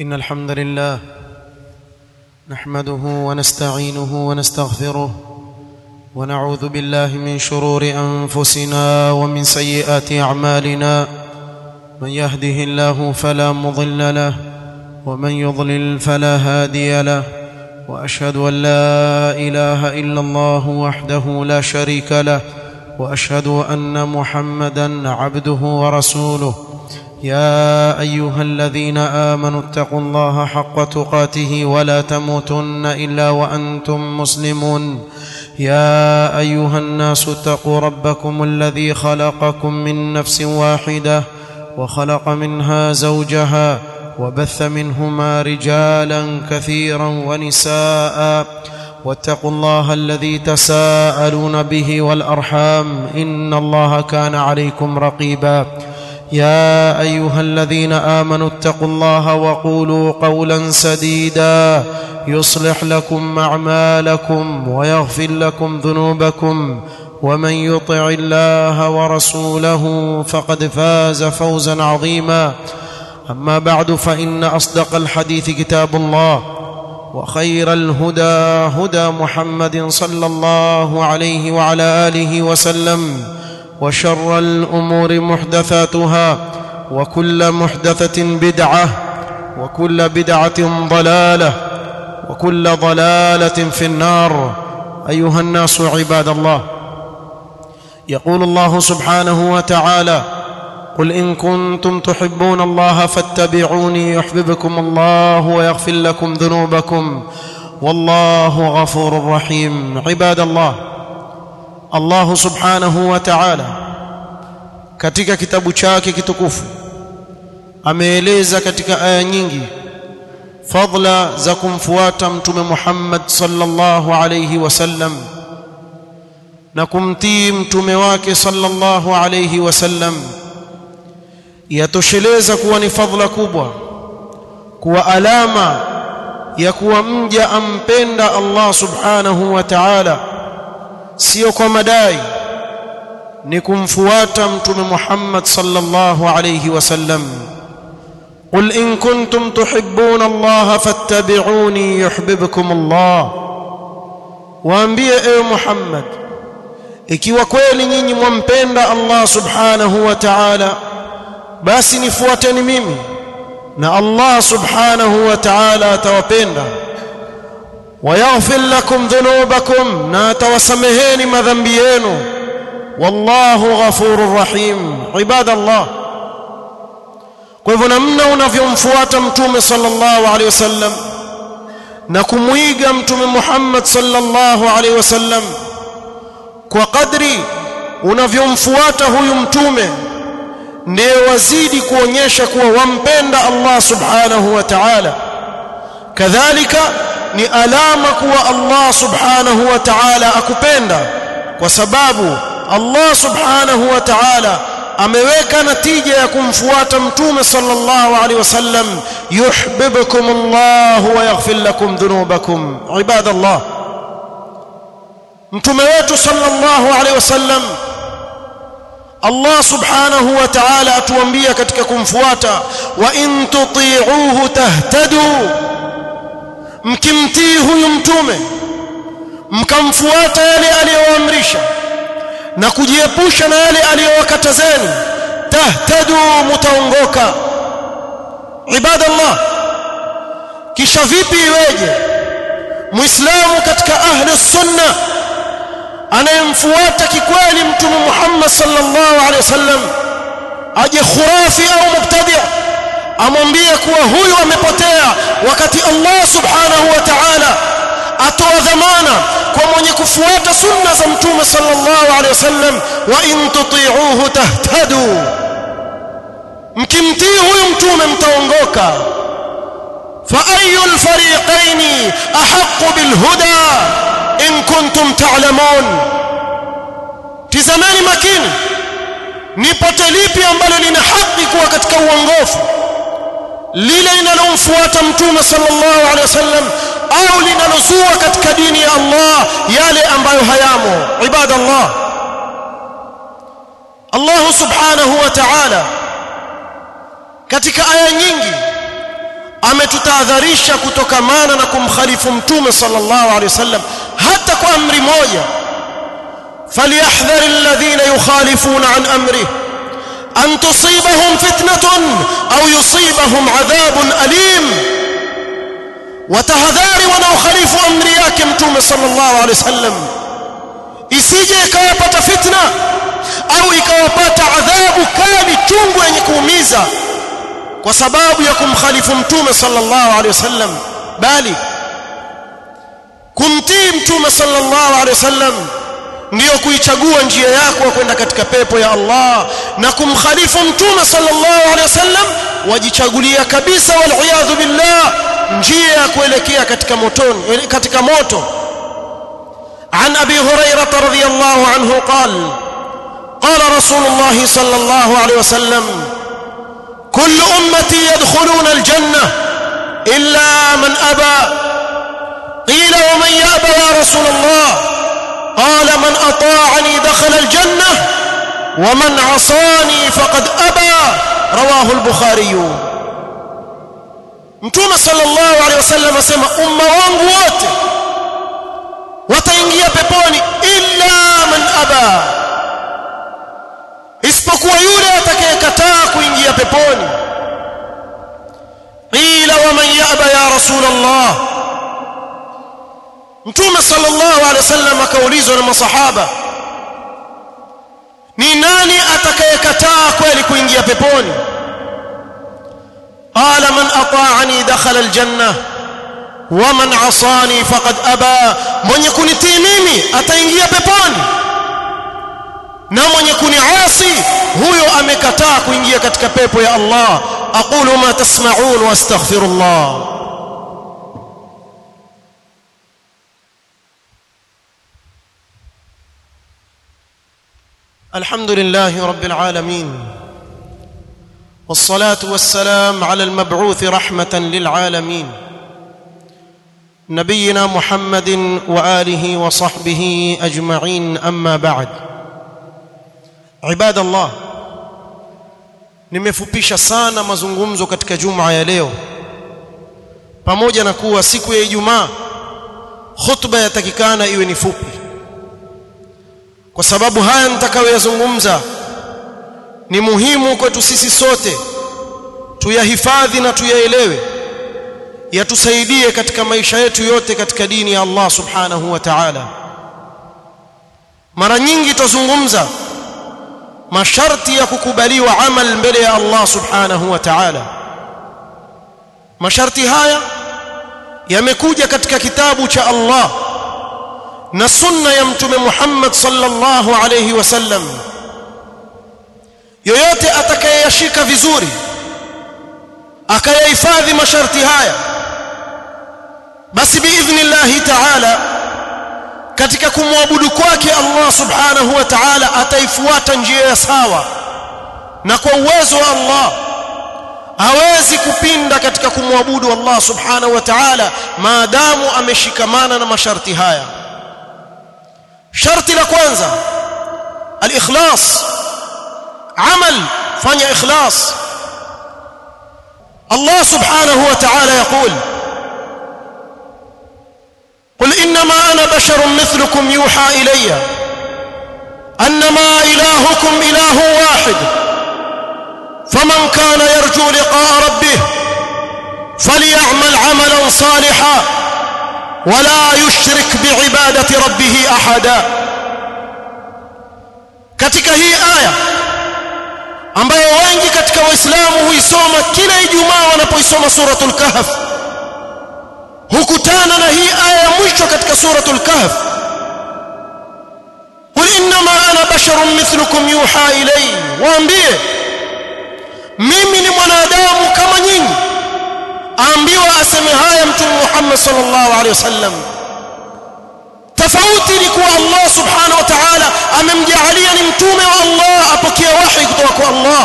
إن الحمد لله نحمده ونستعينه ونستغفره ونعوذ بالله من شرور أنفسنا ومن سيئات أعمالنا من يهده الله فلا مضل له ومن يضلل فلا هادي له وأشهد أن لا إله إلا الله وحده لا شريك له وأشهد أن محمدا عبده ورسوله يا ايها الذين امنوا اتقوا الله حق تقاته ولا تموتن الا وانتم مسلمون يا ايها الناس اتقوا ربكم الذي خلقكم من نفس واحده وخلق منها زوجها وبث منهما رجالا كثيرا ونساء واتقوا الله الذي تساءلون به والارحام ان الله كان عليكم رقيبا يا ايها الذين امنوا اتقوا الله وقولوا قولا سديدا يصلح لكم اعمالكم ويغفر لكم ذنوبكم ومن يطع الله ورسوله فقد فاز فوزا عظيما اما بعد فان اصدق الحديث كتاب الله وخير الهدى هدى محمد صلى الله عليه وعلى اله وسلم وشر الامور محدثاتها وكل محدثه بدعه وكل بدعه ضلاله وكل ضلاله في النار ايها الناس عباد الله يقول الله سبحانه وتعالى قل ان كنتم تحبون الله فاتبعوني يحببكم الله ويغفر لكم ذنوبكم والله غفور رحيم عباد الله Allah subhanahu wa ta'ala katika kitabu chake kitukufu ameeleza katika aya nyingi fadla za kumfuata mtume Muhammad sallallahu alayhi wasallam na kumtii mtume wake sallallahu alayhi wasallam yatosheleza kuwa ni fadla kubwa kuwa alama ya kuwa mja ampenda Allah subhanahu wa ta'ala sio kwa madai ni kumfuata mtume Muhammad sallallahu alayhi wasallam قل إن كنتم تحبون الله فاتبعوني يحببكم الله waambie ewe Muhammad ikiwa kweli nyinyi mwampenda Allah subhanahu wa ta'ala basi nifuateni mimi na Allah subhanahu wa ta'ala atawapenda ويغفر لكم ذنوبكم na atawasameheni madhambi yenu wallahu ghafurur rahim ibadallah kwa hivyo namna unavyomfuata mtume sallallahu alaihi wasallam na kumuiga mtume Muhammad sallallahu alaihi wasallam kwa kadri unavyomfuata huyu mtume ndiye wazidi kuonyesha kuwa wampenda Allah subhanahu wa ta'ala kadhalika ni alama kuwa Allah subhanahu wa ta'ala akupenda kwa sababu Allah subhanahu wa ta'ala ameweka natija ya kumfuata mtume sallallahu alaihi wasallam yuhibbukum Allah wa yaghfir lakum dhunubakum ibadallah mtume wetu sallallahu alaihi wasallam Allah subhanahu wa ta'ala atuambia katika kumfuata wa in tuti'uhu tahtadu mkimtii huyu mtume mkamfuata yale aliyoamrisha na kujiepusha na yale aliyowakatazeni tahtadu mutaongoka ibadallah kisha vipi iweje muislamu katika ahli sunna anayemfuata kikweli mtume Muhammad sallallahu alaihi wasallam aje khurafi au mubtadi' amwambie kuwa huyu amepotea wakati Allah subhanahu wa ta'ala atoa dhamana kwa mwenye kufuata sunna za mtume sallallahu alaihi wasallam wa in tuti'uhu tahtadu mkimtii huyu mtume mtaongoka fa ayul fariqaini ahaqqu bil huda in kuntum ta'lamun tizameni makini ni pote lipi ambalo lina haki kuwa katika uongofu lile linalomfuata mtume sallallahu alaihi wasallam au linalozua katika dini ya Allah yale ambayo hayamo ibadallah Allah subhanahu wa ta'ala katika aya nyingi ametutahadharisha kutokamana na kumkhalifu mtume sallallahu alaihi wasallam hata kwa amri moja falyahdhar alladhina yukhalifuna an amrihi أن تصيبهم فتنة أو يصيبهم عذاب أليم وتهذاري wanaokhalifu amri yake mtume sallallahu alaihi wasallam isije ikawapata fitna au ikawapata adhabu kali chungu yenye kuumiza kwa sababu ya kumkhalifu mtume sallallahu alaihi wasallam bali kumtii mtume sallallahu alaihi wasallam ndiyo kuichagua njia yako kwenda katika pepo ya Allah na kumkhalifu mtume sallallahu alaihi wasallam wajichagulia kabisa wal billah njia ya kuelekea katika motoni katika moto عن ابي هريره رضي الله عنه قال قال رسول الله صلى الله عليه وسلم كل امتي يدخلون الجنه الا من ابى قيل ومن يابى يا رسول الله قال من اطاعني دخل الجنه ومن عصاني فقد ابى رواه البخاري mtume sallallahu alaihi wasallam asema umma wangu wote wataingia peponi illa man aba isipokuwa yule atakayekataa kuingia peponi qila wa man yaba ya rasul allah mtume sallallahu alaihi wasallam akaulizwa na masahaba ni nani atakayekataa kweli kuingia peponi قال من اطاعني دخل الجنه ومن عصاني فقد ابى mwenye kunitii mimi ataingia peponi na mwenye kuniasi huyo amekataa kuingia katika pepo ya Allah aqulu ma tasma'un wastaghfirullah الحمد لله رب العالمين والصلاه والسلام على المبعوث رحمه للعالمين نبينا محمد واله وصحبه اجمعين اما بعد عباد الله nimefupisha sana mazungumzo katika juma ya leo pamoja na kuwa siku ya Ijumaa khutba yatakikana iwe ni fupi kwa sababu haya nitakayoyazungumza ni muhimu kwetu sisi sote tuyahifadhi na tuyaelewe yatusaidie katika maisha yetu yote katika dini ya Allah subhanahu wa ta'ala mara nyingi tuzungumza masharti ya kukubaliwa amal mbele ya Allah subhanahu wa ta'ala masharti haya yamekuja katika kitabu cha Allah na sunna ya mtume Muhammad sallallahu alayhi wasallam yoyote atakayeyashika vizuri akayahifadhi masharti haya basi biidhnillahi ta'ala katika kumwabudu kwake Allah subhanahu wa ta'ala ataifuata njia ya sawa na kwa uwezo wa Allah hawezi kupinda katika kumwabudu Allah subhanahu wa ta'ala maadamu ameshikamana na masharti haya sharti la kwanza al-ikhlas amal fanya ikhlas Allah subhanahu wa ta'ala يقول قل انما انا بشر مثلكم يوحى الي انما الهكم اله واحد فمن كان يرجو لقاء ربه فليعمل عملا صالحا ولا يشرك بعباده ربه احدا katika hii aya ambayo wengi katika waislamu huisoma kila ijumaa wanapoisoma suratul kahf hukutana na hii aya ya mwisho katika suratul kahf qul inma ana basharun mithlukum yuha ilayya waambie mimi ni mwanadamu kama nyinyi aambiwa aseme haya mtume Muhammad sallallahu alaihi wasallam tofauti ni kuwa Allah subhanahu wa ta'ala amemjaalia ni mtume wa Allah apokee wahi kutoka kwa Allah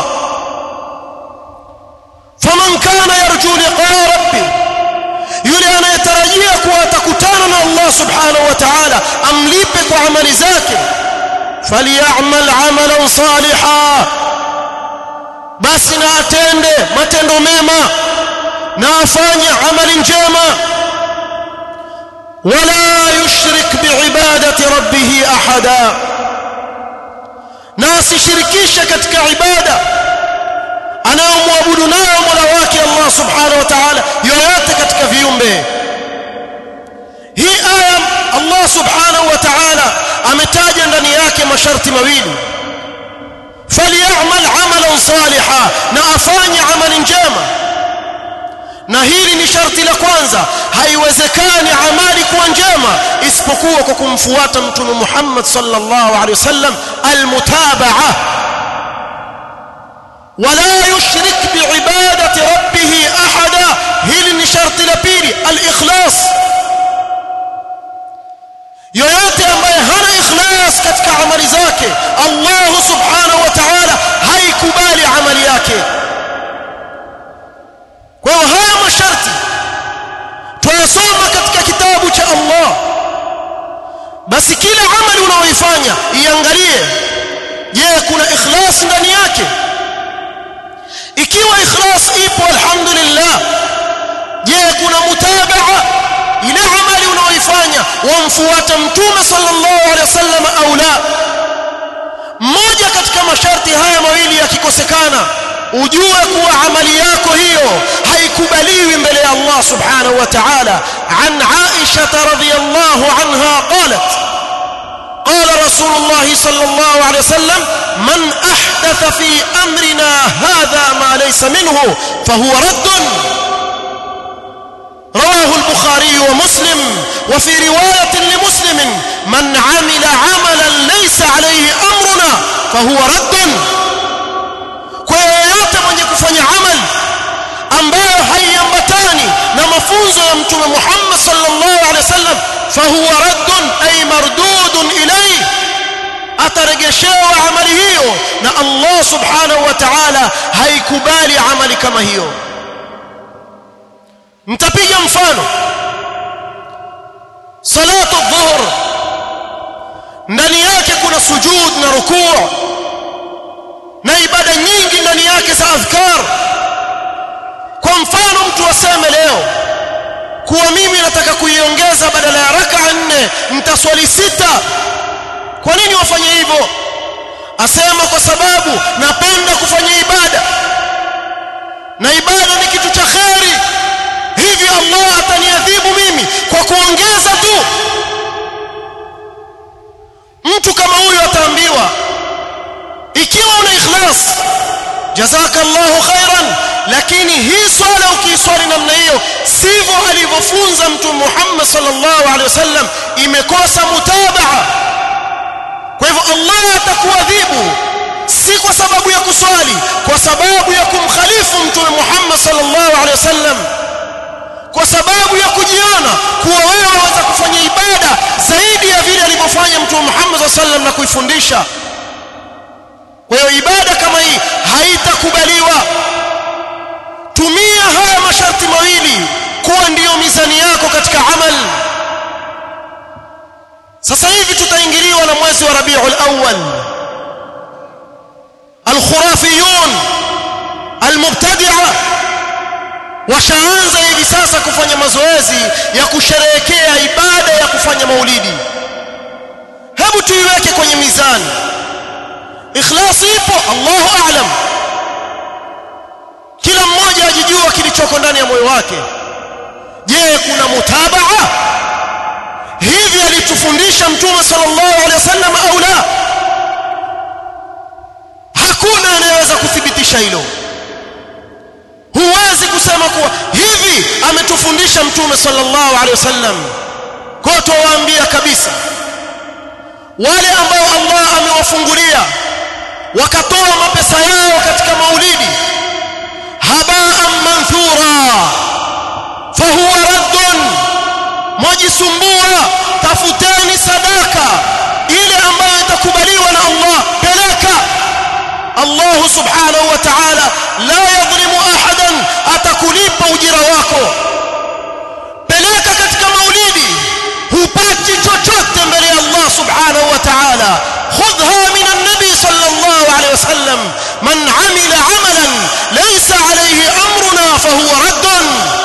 faman kana yarju liqaa rabbi yule anayetarajia kuwa atakutana na Allah subhanahu wa ta'ala amlipe kwa amali zake falyamal amalan salihan basi na atende matendo mema na afanye amali njema wala yushrik biibadati rabbih ahada na asishirikishe katika ibada anayomwabudu nayo Mola wake Allah subhanahu wa ta'ala yoyote katika viumbe hii aya Allah subhanahu wa ta'ala ametaja ndani yake masharti mawili falyamal amalan saliha na afanye amali njema na hili ni sharti la kwanza haiwezekani amali kuwa njema isipokuwa kwa kumfuata mtume Muhammad sallallahu alaihi wasallam almutabaa wala yushrik biibadati rabbih ahada hili ni sharti la pili alikhlas yoyote ambaye hana ikhlas katika amali zake Allah subhanahu wa ta'ala haikubali amali yake kwa hiyo haya masharti tuyasoma katika kitabu cha Allah basi kila amali unaoifanya iangalie je kuna ikhlas ndani yake ikiwa ikhlas ipo alhamdulillah je kuna mutabaa ile amali unaoifanya wamfuata mtume sallallahu alaihi wasallam au la mmoja katika masharti haya mawili yakikosekana ujue kuwa amali yako hiyo haikubaliwi mbele ya Allah subhanahu wa ta'ala an Aisha radhiyallahu anha qalat قال رسول الله صلى الله عليه وسلم من أحدث في أمرنا هذا ما ليس منه فهو رد رواه البخاري ومسلم وفي رواية لمسلم من عمل عملا ليس عليه أمرنا فهو رد kwa yoyote mwenye kufanya amal ambayo haiambatani na mafunzo ya mtume Muhammad sallallahu alaihi wasallam fahuwa raddun ay mardudun ilayhi ataregeshewa amali hiyo na Allah subhanahu wa ta'ala haikubali amali kama hiyo mtapiga mfano salatu dhuhr ndani yake kuna sujud na rukuu na ibada nyingi ndani yake za adhkar kwa mfano mtu aseme leo kuwa mimi nataka kuiongeza badala ya raka nne mtaswali sita kwa nini wafanye hivyo asema kwa sababu napenda kufanya ibada na ibada ni kitu cha kheri hivyo Allah ataniadhibu mimi kwa kuongeza tu mtu kama huyu ataambiwa ikiwa una ikhlas jazakallahu khairan lakini hii swala ukiiswali namna hiyo sivyo alivyofunza mtume Muhammad sallallahu alaihi wasallam imekosa mutabaa kwa hivyo Allah atakuadhibu si kwa sababu ya kuswali kwa sababu ya kumkhalifu mtume Muhammad sallallahu alaihi wasallam kwa sababu ya kujiona kuwa wewe waweza kufanya ibada zaidi ya vile alivyofanya mtume Muhammad sallallahu alaihi wasallam na kuifundisha kwa hiyo ibada kama hii haitakubaliwa tumia haya masharti mawili kuwa ndiyo mizani yako katika amal sasa hivi tutaingiliwa na mwezi wa Rabiul Awwal al-khurafiyun al-mubtadi'a washaanza hivi sasa kufanya mazoezi ya kusherehekea ibada ya kufanya maulidi hebu tuiweke kwenye mizani ikhlas ipo Allahu a'lam kila mmoja ajijua kilichoko ndani ya moyo wake je kuna mutabaa hivi alitufundisha mtume sallallahu alaihi wasallam au la hakuna anayeweza kuthibitisha hilo huwezi kusema kuwa hivi ametufundisha mtume sallallahu alaihi wasallam kwa tuwaambia kabisa wale ambao Allah amewafungulia wakatoa mapesa yao katika maulidi habaan manthura fahuwa raddun mwajisumbua tafuteni sadaka ile ambayo itakubaliwa na Allah peleka Allah subhanahu wa ta'ala la yadhlimu ahadan atakulipa ujira wako peleka katika maulidi hupati chochote mbele ya Allah subhanahu wa ta'ala khudha min an-nabi sallallahu alayhi wasallam man amila amalan laysa alayhi amruna fahuwa raddun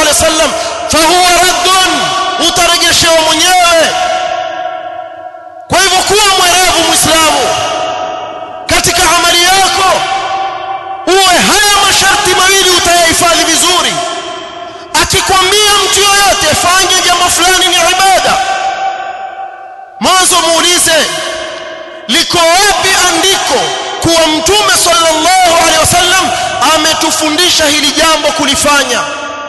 alaihi wasallam fahuwa raddun utarejeshewa mwenyewe kwa hivyo kuwa mwerevu muislamu katika amali yako uwe haya masharti mawili utayahifadhi vizuri akikwambia mtu yoyote fanye jambo fulani ni ibada mwanzo muulize liko wapi andiko kuwa mtume sallallahu alaihi wasallam ametufundisha hili jambo kulifanya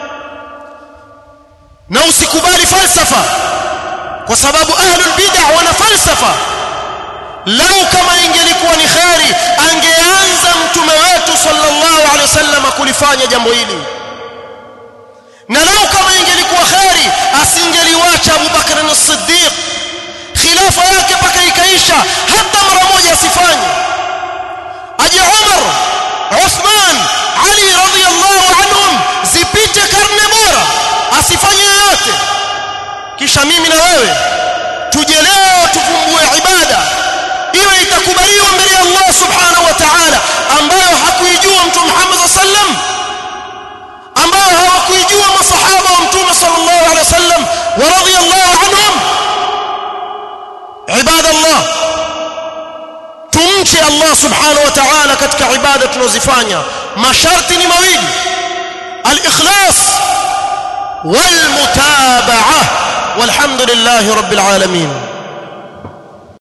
na usikubali falsafa kwa sababu ahlul bid'ah wana falsafa lau kama ingelikuwa ni kheri angeanza mtume wetu sallallahu alaihi wasallam kulifanya jambo hili na lau kama ingelikuwa kheri asingeliwacha Abu Bakr as-Siddiq khilafa yake mpaka ikaisha hata mara moja asifanye aje Umar Uthman Ali radhiyallahu anhum zipite karne bora asifanye yoyote kisha mimi na wewe tuje leo tufumbue ibada iwe itakubaliwa mbele ya Allah subhanahu wa ta'ala ambayo hakuijua mtume Muhammad sallam ambayo hawakuijua masahaba wa mtume sallallahu alaihi wasallam wa radhiyallahu anhum ibada Allah tumche Allah subhanahu wa ta'ala katika ibada tunazifanya masharti ni mawili al-ikhlas wal mutaba'ah والحمد لله رب العالمين